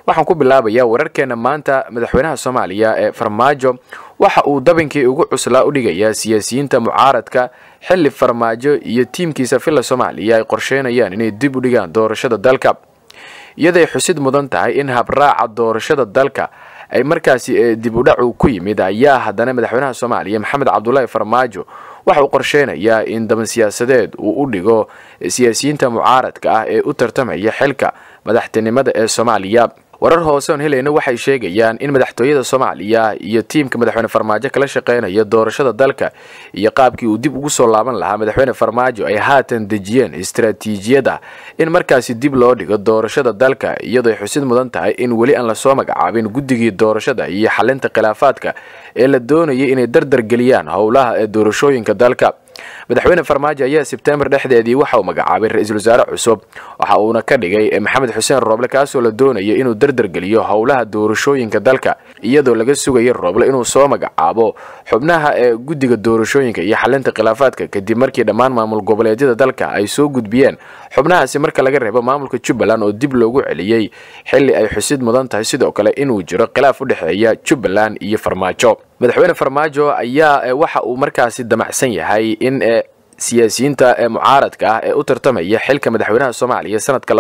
waxaan ku bilaabayaa wararkeena maanta madaxweynaha soomaaliya ee farmaajo waxa uu dabinkii ugu cuslaa u dhigayaa siyaasiyiinta mucaaradka xilli farmaajo iyo tiimkiisa villa soomaaliya ay qorsheynayaan inay dib u dhigaan doorashada dalka iyaday xusid mudan tahay in habraaca doorashada dalka ay markaasi dib u dhacu ku yimid ayaa haddana madaxweynaha soomaaliya maxamed cabdulaahi farmaajo waxa uu qorsheynayaa in daban siyaasadeed uu u dhigo siyaasiyiinta mucaaradka ah ee u tartamaya xilka madaxtinimada ee soomaaliya warar hoose oon helayna waxay sheegayaan in madaxtooyada soomaaliya iyo tiimka madaxweyne farmaajo kala shaqeynaya doorashada dalka iyo qaabkii uu dib ugu soo laaban lahaa madaxweyne farmaajo ay haatan dejiyeen istaraatiijiyada in markaasi dib loo dhigo doorashada dalka iyadoo ay xusid mudan tahay in weli aan lasoo magacaabin guddigii doorashada iyo xalinta khilaafaadka ee la doonayay inay dardar geliyaan howlaha ee doorashooyinka dalka madaxweyne farmaajo ayaa sebtembar dhexdeedii waxa uu magacaabay ra-iisul wasaare cusub waxa uuna ka dhigay maxamed xuseen rooble kaasoo la doonaya inuu dardargeliyo howlaha doorashooyinka dalka iyadoo laga sugaya rooble inuu soo magacaabo xubnaha ee guddiga doorashooyinka iyo xalinta khilaafaadka kadib markii dhammaan maamul goboleedyada dalka ay soo gudbiyeen xubnahaasi marka laga reebo maamulka jubbaland oo dib loogu celiyey xilli ay xusid mudan tahay sidoo kale inuu jiro khilaaf u dhexeeya jubbaland iyo farmaajo madaxweyne farmaajo ayaa waxa uu markaasi damacsan yahay in siyaasiyiinta ee mucaaradka ah ee u tartamaya xilka madaxweynaha soomaaliya sanadka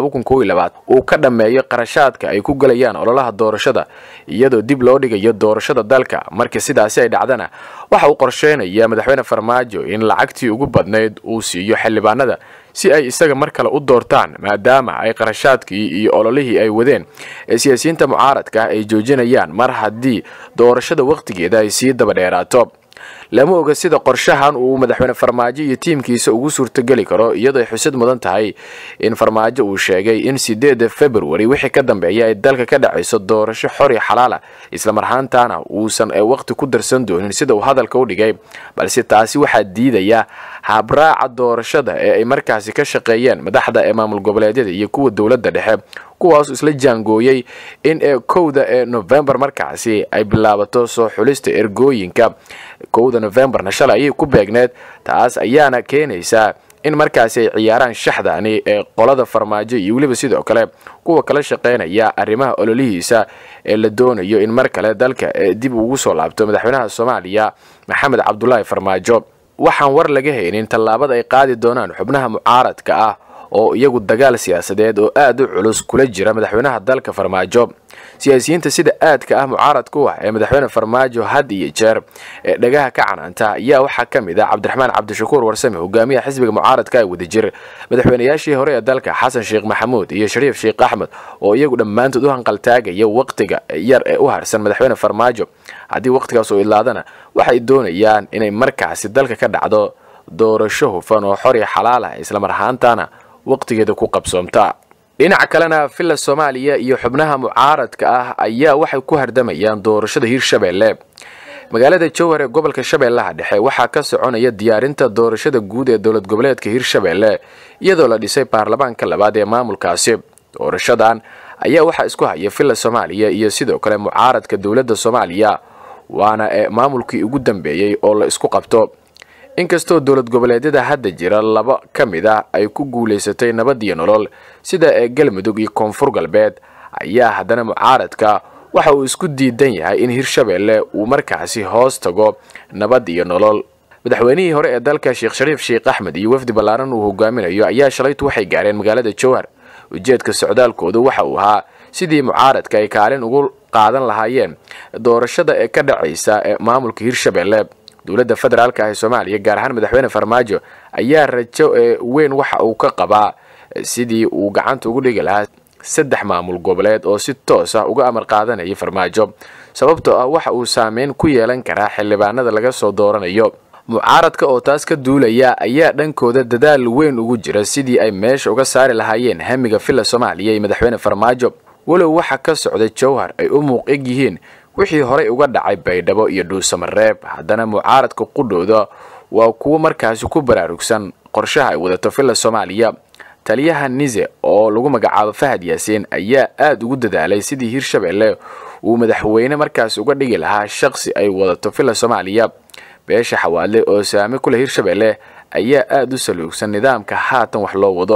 uu ka dhammeeyo qarashaadka ay ku gelayaan ololaha doorashada iyadoo dib loo dhigayo doorashada dalka markii sidaasi ay dhacdana waxa uu qorsheynaya madaxweyne farmaajo in lacagtii ugu badnayd uu siiyo xildhibaanada si ay isaga mar kale u doortaan maadaama ay qarashaadkii iyo ololihii ay wadeen ee siyaasiyiinta mucaaradka ah ay joojinayaan mar haddii doorashada wakhtigeeda ay sii daba dheeraato lama oga sida qorshahan uu madaxweyne farmaajo iyo tiimkiisa ugu suurtogeli karo iyadoo ay xusid mudan tahay in farmaajo uu sheegay in sideeda februari wixii ka dambeeya ay dalka ka dhacayso doorasho xor iyo xalaala islamarhaantaana uusan waqti ku darsan doonin sida uu hadalka u dhigay balse taasi waxaa diidaya habraaca doorashada ee ay markaasi ka shaqeeyeen madaxda ee maamul goboleedyada iyo kuwa dowladda dhexe kuwaas isla jaangooyey in ee kowda ee novembar markaasi ay bilaabato soo xulista ergooyinka kowda novembarna shalay ayay ku beegneed taas ayaana keenaysaa in markaasi ay ciyaaraan shaxdani ee qolada farmaajo iyo weliba sidoo kale kuwa kala shaqeynaya arrimaha ololihiisa ee la doonayo in mar kale dalka dib ugu soo laabto madaxweynaha soomaaliya maxamed cabdulaahi farmaajo waxaan war laga haynin tallaabada ay qaadi doonaan xubnaha mucaaradka ah oo iyagu dagaal siyaasadeed oo aad u culus kula jira madaxweynaha dalka farmaajo siyaasiyiinta sida aadka ah mucaaradka u ah ee madaxweyne farmaajo had iyo jeer ee dhagaha ka canaanta ayaa waxaa ka mid ah cabdiraxmaan cabdishakuur warsame hogaamiyaha xisbiga mucaaradka ee wadajir madaxweynayaashii hore ee dalka xasan sheekh maxamuud iyo shariif sheekh axmed oo iyagu dhammaantood u hanqaltaagaya waqtiga yar ee u harsan madaxweyne farmaajo haddii waqtigaas uu idlaadana waxay doonayaan inay markaasi dalka ka dhacdo doorasho hufan oo xor iyo xalaal ah islamar ahaantaana waqtigeeda ku qabsoomta dhinaca kalena villa soomaaliya iyo xubnaha mucaaradka ah ayaa waxay ku hardamayaan doorashada hirshabeelle magaalada jowhar ee gobolka shabeellaha dhexe waxaa ka soconaya diyaarinta doorashada guud ee dowlad goboleedka hirshabeelle iyadoo la dhisay baarlamaanka labaad ee maamulkaasi doorashadan ayaa waxaa isku haya villa soomaaliya iyo sidoo kale mucaaradka dowladda soomaaliya waana ee maamulkii ugu dambeeyey oo la isku qabto inkastoo dowlad goboleedyada hadda jira laba ka mid ah ay ku guulaysatay nabad iyo nolol sida ee galmudug iyo koonfur galbeed ayaa haddana mucaaradka waxa uu isku diidan yahay in hirshabeelle uu markaasi hoos tago nabad iyo nolol madaxweynihii hore ee dalka sheekh shariif sheekh axmed iyo wafdi ballaaran uu hogaaminayo ayaa shalaytu waxay gaareen magaalada jowhar ujeedka socdaalkoodu waxa uu ahaa sidii mucaaradka ay kaalin ugu qaadan lahaayeen doorashada ee ka dhacaysa ee maamulka hirshabeelle dowladda federaalka ah ee soomaaliya gaar ahaan madaxweyne farmaajo ayaa rajo ee weyn waxa uu ka qabaa sidii uu gacanta ugu dhigi lahaa saddex maamul goboleed oo si toos ah uga amar qaadanaya farmaajo sababtoo ah waxa uu saameyn ku yeelan karaa xildhibaanada laga soo dooranayo mucaaradka oo taas ka duulaya ayaa dhankooda dadaal weyn ugu jira sidii ay meesha uga saari lahaayeen hamiga villa soomaaliya iyo madaxweyne farmaajo walow waxa ka socda jowhar ay u muuq eg yihiin wixii horey uga dhacay baydhabo iyo dhuusamareeb haddana mucaaradka qudhooda waa kuwo markaasi ku baraarugsan qorshaha ay wadato villa soomaaliya taliyaha nise oo lagu magacaabo fahad yaasiin ayaa aada ugu dadaalay sidii hirshabeelle uu madaxweyne markaasi uga dhigi lahaa shaqsi ay wadato villa soomaaliya beesha xawaadle oo saame ku leh hirshabeelle ayaa aada u saluugsan nidaamka haatan wax loo wado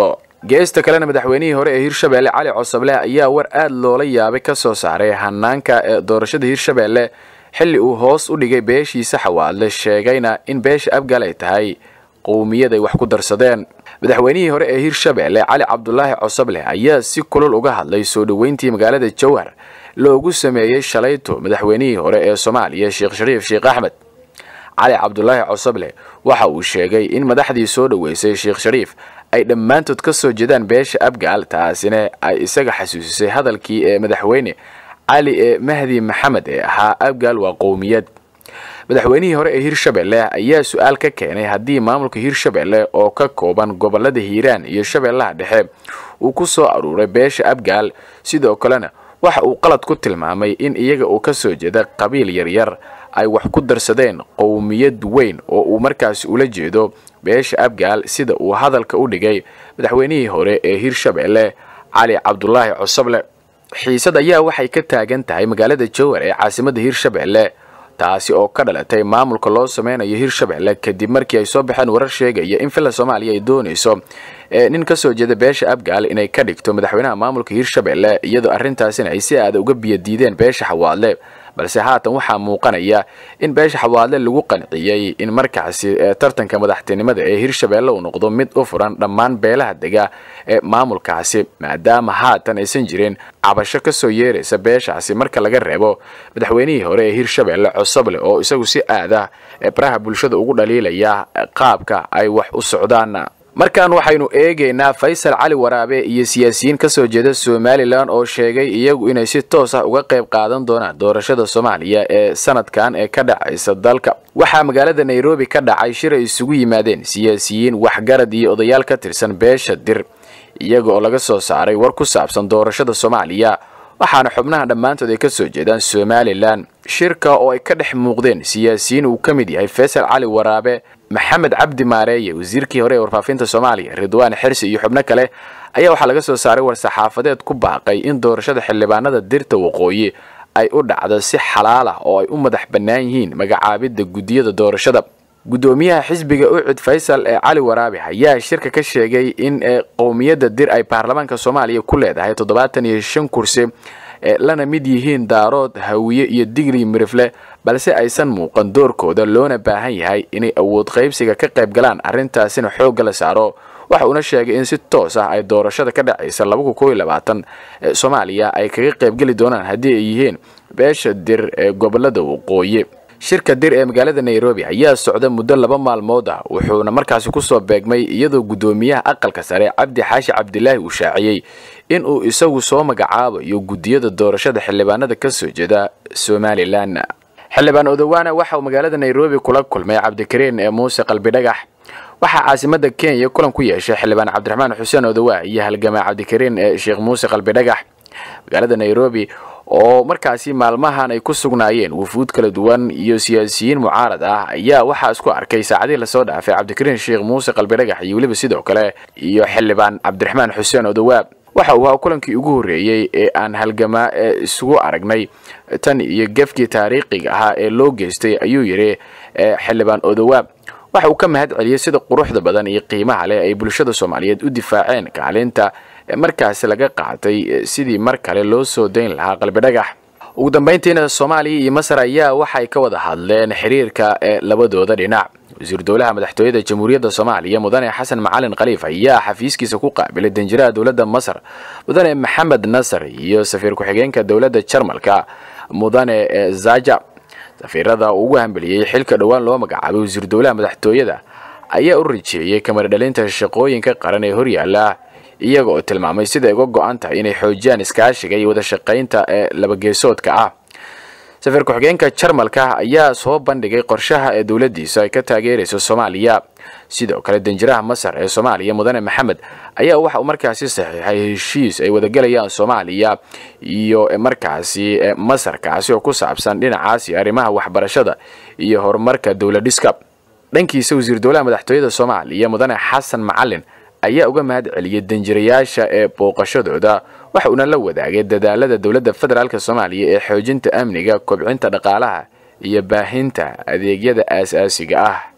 geesta kalena madaxweynihii hore ee hirshabeelle cali cosoble ayaa war aad loola yaabay ka soo saaray hanaanka ee doorashada hirshabeelle xilli uu hoos u dhigay beeshiisa xawaadle sheegayna in beesha abgaal ay tahay qowmiyad ay wax ku darsadeen madaxweynihii hore ee hirshabeelle cali cabdulaahi cosoble ayaa si kulul uga hadlay soo dhoweyntii magaalada jowhar loogu sameeyey shalayto madaxweynihii hore ee soomaaliya sheekh shariif sheekh axmed cali cabdulaahi cosoble waxa uu sheegay in madaxdii soo dhoweysay sheekh shariif ay dhammaantood ka soo jeedaan beesha abgaal taasina ay isaga xasuusisay hadalkii ee madaxweyne cali ee mahdi maxamed ee ahaa abgaal waa qowmiyad madaxweynihii hore ee hirshabeelle ayaa su-aal ka keenay haddii maamulka hirshabeelle oo ka kooban gobolada hiiraan iyo shabeellaha dhexe uu ku soo aruuray beesha abgaal sidoo kalena waxa uu qalad ku tilmaamay in iyaga uu ka soo jeeda qabiil yaryar ay wax ku darsadeen qowmiyad weyn oo uu markaasi ula jeedo beesha abgaal sida uu hadalka u dhigay madaxweynihii hore ee hirshabeelle cali cabdulaahi cosoble xiisad ayaa waxay ka taagan tahay magaalada jowhar ee caasimadda hirshabeelle taasi oo ka dhalatay maamulka loo sameynayo hirshabeelle kadib markii ay soo baxeen warar sheegaya in villa soomaaliya ay doonayso nin ka soo jeeda beesha abgaal inay ka dhigto madaxweynaha maamulka hirshabeelle iyadoo arrintaasina ay si aada uga biyadiideen beesha xawaadle balse haatan waxaa muuqanaya in beesha xawaadle lagu qanciyey in markaasi tartanka madaxtinimada ee hirshabeelle uu noqdo mid u furan dhammaan beelaha dega ee maamulkaasi maadaama haatan aysan jirin cabasho ka soo yeeraysa beeshaasi marka laga reebo madaxweynihii hore ee hirshabeelle cosoble oo isagu si aada baraha bulshada ugu dhaliilaya qaabka ay wax u socdaan markan waxaynu eegaynaa faysal cali waraabe iyo siyaasiyiin ka soo jeeda somalilan oo sheegay iyagu inay si toos ah uga qayb qaadan doonaan doorashada soomaaliya ee sanadkan ee ka dhacaysa dalka waxaa magaalada nairobi ka dhacay shir ay isugu yimaadeen siyaasiyiin waxgarad iyo odayaal ka tirsan beesha dir iyaga oo laga soo saaray war ku saabsan doorashada soomaaliya waxaana xubnaha dhammaantood ay ka soo jeedaan somalilan shirka oo ay ka dhex muuqdeen siyaasiyiin uu ka mid yahay faysal cali waraabe maxamed cabdi maareeye wasiirkii hore ee warfaafinta soomaaliya ridwaan xirsi iyo xubno kale ayaa waxaa laga soo saaray war-saxaafadeed ku baaqay in doorashada xildhibaanada dirta waqooyi ay u dhacdo si xalaal ah oo ay u madax bannaan yihiin magacaabidda guddiyada doorashada guddoomiyaha xisbiga ucud faysal ee cali waraabe ayaa shirka ka sheegay in qowmiyadda dir ay baarlamaanka soomaaliya ku leedahay toddobaatan iyo shan kursi lana mid yihiin daarood hawiye iyo digri mirifle balse aysan muuqan doorkooda loona baahan yahay inay awood qaybsiga ka qayb galaan arrintaasina xoogga la saaro waxa uuna sheegay in si toos ah ay doorashada ka dhacaysa soomaaliya ay kaga qaybgeli doonaan haddii ay yihiin beesha dir ee gobolada waqooyi shirka dir ee magaalada nairobi ayaa socda muddo laba maalmood ah wuxuuna markaasi kusoo beegmay iyadoo guddoomiyaha aqalka sare cabdi xaashi cabdilaahi uu shaaciyey in uu isagu soo magacaabayo guddiyada doorashada xildhibaanada ka soo jeeda somalilan xildhibaan odowaana waxa uu magaalada nairobi kula kulmay cabdikariin ee muuse qalbidhagax waxaa caasimada kenya kulan ku yeeshay xildhibaan cabdiraxmaan xuseen odowaa iyo halgamaa cabdikariin ee sheekh muuse qalbidhagax magaalada nairobi oo markaasi maalmahan ay ku sugnaayeen wufuud kala duwan iyo siyaasiyiin mucaarad ah ayaa waxaa isku arkay saacadihii lasoo dhaafay cabdikariin sheekh muuse qalbidhagax iyo weliba sidoo kale iyo xildhibaan cabdiraxmaan xuseen odowaab waxa uu ahaa kulankii ugu horreeyey ee aan halgamaa ee isugu aragnay tan iyo gefkii taariikhiga ahaa ee loo geystay ayuu yidhi xildhibaan odowaab waxa uu ka mahad celiyey sida quruxda badan iyo qiimaha leh ay bulshada soomaaliyeed u difaaceen kaalinta markaasi laga qaatay sidii mar kale loo soo dayn lahaa qalbidhagax ugu dambayntiina soomaaliya iyo masar ayaa waxay ka wada hadleen xiriirka ee labadooda dhinac wasiir dowlaha madaxtooyada jamhuuriyadda soomaaliya mudane xasan macalin khaliif ayaa xafiiskiisa ku qaabilay danjiraha dowladda masar mudane maxamed nasar iyo safiir ku-xigeenka dowladda jarmalka mudane zaja safiirada uu ugu hambeliyey xilka dhowaan loo magacaabay wasiir dowlaha madaxtooyada ayaa u rajeeyey kamar dhalinta shaqooyinka qaran ee horyaala iyaga oo tilmaamay sida ay uga go-an tahay inay xoojiyaan iskaashiga iyo wada shaqaynta ee labageesoodka ah safiir ku-xigeenka jarmalka ayaa soo bandhigay qorshaha ee dowladdiisa ay ka taageerayso soomaaliya sidoo kale danjiraha masar ee soomaaliya mudane maxamed ayaa waxa uu markaasi saxiixay heshiis ay wadagalayaan soomaaliya iyo markaasi masar kaasi oo ku saabsan dhinacaasi arrimaha waxbarashada iyo horumarka dowladhiska dhankiisa wasiir dowlaha madaxtooyada soomaaliya mudane xasan macalin ayaa uga mahad celiyey danjirayaasha ee booqashadooda waxa uuna la wadaagay dadaalada dowladda federaalk soomaaliya ee xoojinta amniga kobcinta dhaqaalaha iyo baahinta adeegyada aasaasiga ah